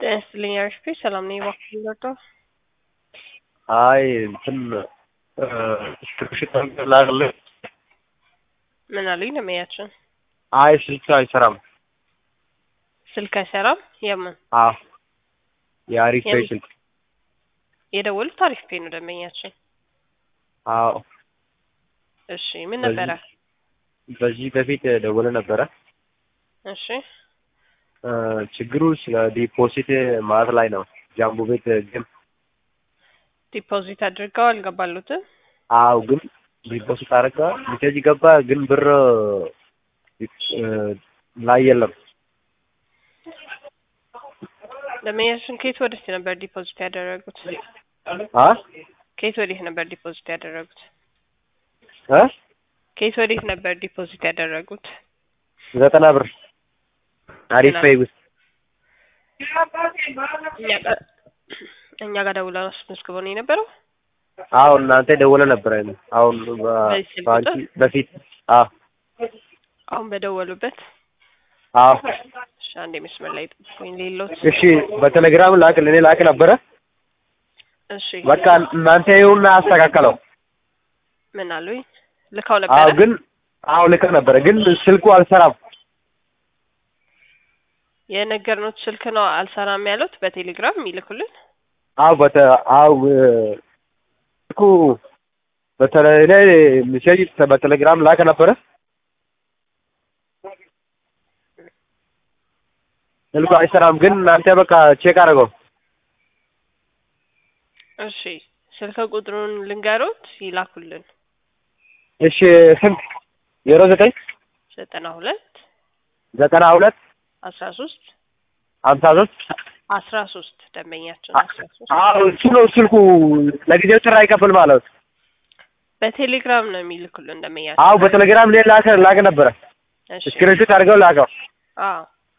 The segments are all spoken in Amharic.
ጤና ይስጥልኝ አሪፍ ሰላም ነኝ። እባክህ ልርዳው? አይ እንትን ስልክሽን ላክልህ። ምን አሉኝ ደንበኛችን? አይ ስልክ አይሰራም። ስልክ አይሰራም? የምን አዎ የአሪፍ የምን? ስልክ የደወሉት አሪፍ ፔ ነው ደንበኛችን። አዎ እሺ ምን በዚህ- ነበረ? በዚህ በፊት ደውለ ነበረ። እሺ እ ችግሩ ስለ ዲፖዚት ማለት ላይ ነው። ጃምቦ ቤት ግን ዲፖዚት አድርገው አልገባሉትም? አው ግን ዲፖዚት አደረገ ሚሴጅ ገባ፣ ግን ብር እ ላይ የለም። ደንበኛችን ከየት ወዴት ነበር ዲፖዚት ያደረጉት? አ ከየት ወዴት ነበር ዲፖዚት ያደረጉት? እ ከየት ወዴት ነበር ዲፖዚት ያደረጉት? ዘጠና ብር አሪፍ ፔይ ውስጥ እኛ ጋር እኛ ጋር ደውለው አስመዝግበው ነው የነበረው። አዎ እናንተ ደውለ ነበረ። አሁን በ- በዚህ ስልክ በአንቺ ቁጥር? በፊት አዎ አሁን በደወሉበት አዎ እሺ፣ አንዴ መስመር ላይ ጠብቁኝ። ሌሎት እሺ በቴሌግራም ላክ ለኔ ላክ ነበረ። እሺ በቃ እናንተ ይሁን አስተካከለው። ምን አሉኝ? ልካው አዎ ነበረ። ግን አዎ ልክ ነበረ፣ ግን ስልኩ አልሰራም። የነገርኖት ስልክ ነው አልሰራም ያሉት በቴሌግራም የሚልኩልን። አዎ በተ አዎ እ ስልኩ በተለይ ሚሴጅ በቴሌግራም ላክ ነበረ። ስልኩ አይሰራም፣ ግን እናንተ በቃ ቼክ አድርገው። እሺ ስልክ ቁጥሩን ልንገሮት ይላኩልን። እሺ ስንት? ዜሮ ዘጠኝ ዘጠና ሁለት ዘጠና ሁለት አስራ ሶስት ሀምሳ ሶስት አስራ ሶስት ደንበኛችን አስራ ሶስት አዎ እሱ ነው ስልኩ ለጊዜው ጥሪ አይቀበል ማለት በቴሌግራም ነው የሚልኩልን ደንበኛችን። አዎ በቴሌግራም ላይ ላከ ላከ ነበረ እሺ ስክሪንሾት አድርገው ላከው አዎ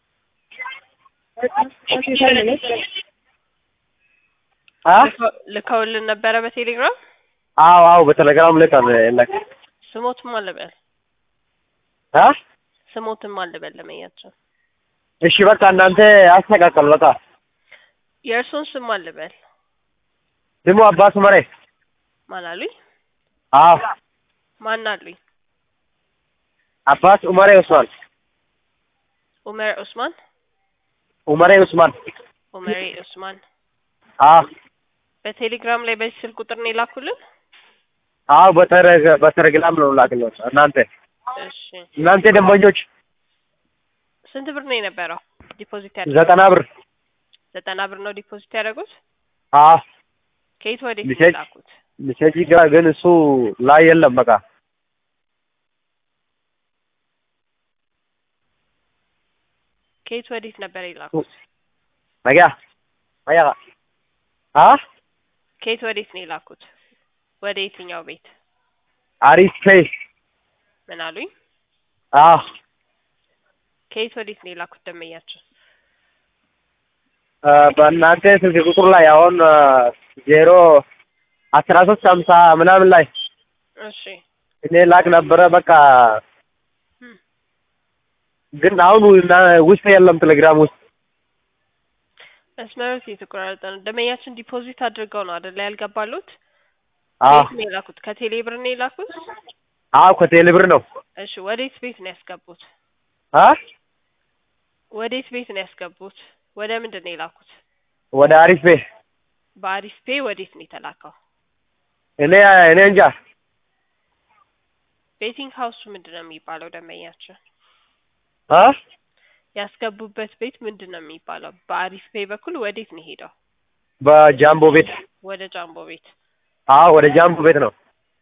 አ ልከው- ልከውልን ነበረ በቴሌግራም አዎ አዎ በቴሌግራም ላይ ታለ ላከ ስሞትም አልበል አ ስሞትም አልበል ደንበኛችን እሺ በቃ እናንተ አስተካከሉ በቃ የእርሶን ስም አልበል ስሙ አባስ መሬ ማን አሉኝ? አዎ ማን አሉኝ? አባስ ኡመሬ ኡስማን ኡመር ኡስማን ኡመሬ ኡስማን ኡመሬ ኡስማን አዎ በቴሌግራም ላይ በዚህ ስልክ ቁጥር ነው የላኩልን። አዎ በተረገ በቴሌግራም ነው ላክለው እናንተ እሺ እናንተ ደንበኞች ስንት ብር ነው የነበረው ዲፖዚት ያደረጉት? ዘጠና ብር ዘጠና ብር ነው ዲፖዚት ያደረጉት። አዎ ከየት ወዴት ነው ሚሴጅ የላኩት? ሚሴጅ ግራ ግን እሱ ላይ የለም በቃ ከየት ወዴት ነበር የላኩት? ነገያ አያ አ ከየት ወዴት ነው የላኩት? ወደ የትኛው ቤት? አሪፍ ፔይ ምን አሉኝ? አዎ ከየት ወዴት ነው የላኩት ደንበኛችን? አ፣ በእናንተ ስልክ ቁጥር ላይ አሁን አ፣ ዜሮ አስራ ሶስት ሀምሳ ምናምን ላይ እሺ እኔ ላክ ነበረ በቃ እም፣ ግን አሁን እና- ውስጥ የለም ቴሌግራም ውስጥ መስመሮት የተቆራረጠ ነው። ደንበኛችን ዲፖዚት አድርገው ነው አይደለ ያልገባሉት? አዎ ከየት ነው የላኩት? ከቴሌ ብር ነው የላኩት? አዎ ከቴሌ ብር ነው እሺ ወዴት ቤት ነው ያስገቡት? አ ወዴት ቤት ነው ያስገቡት? ወደ ምንድን ነው የላኩት? ወደ አሪፍ ፔይ በአሪፍ ፔ ወዴት ነው የተላከው? እኔ እኔ እንጃ ቤቲንግ ሀውሱ ምንድን ነው የሚባለው? ደንበኛችን አ ያስገቡበት ቤት ምንድን ነው የሚባለው? በአሪፍ ፔ በኩል ወዴት ነው ሄደው? በጃምቦ ቤት ወደ ጃምቦ ቤት። አዎ ወደ ጃምቦ ቤት ነው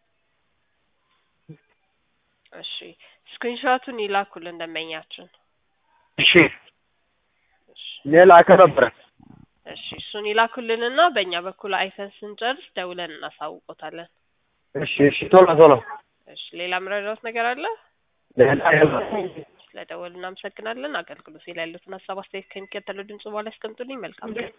እሺ ስክሪንሾቱን ይላኩልን ደንበኛችን። እሺ እሺ እኔ ላከ ነበረ እሺ እሱን ይላኩልንና በእኛ በኩል አይተን ስንጨርስ ደውለን እናሳውቆታለን። እሺ እሺ ቶሎ ቶሎ እሺ ሌላ ምረዳውት ነገር አለ? ሌላ የለም። ስለደወሉ እናመሰግናለን። አገልግሎት ላይ ያሉትን ሀሳብ አስተያየት ከሚከተለው ድምጽ በኋላ ያስቀምጡልኝ። መልካም ቀን።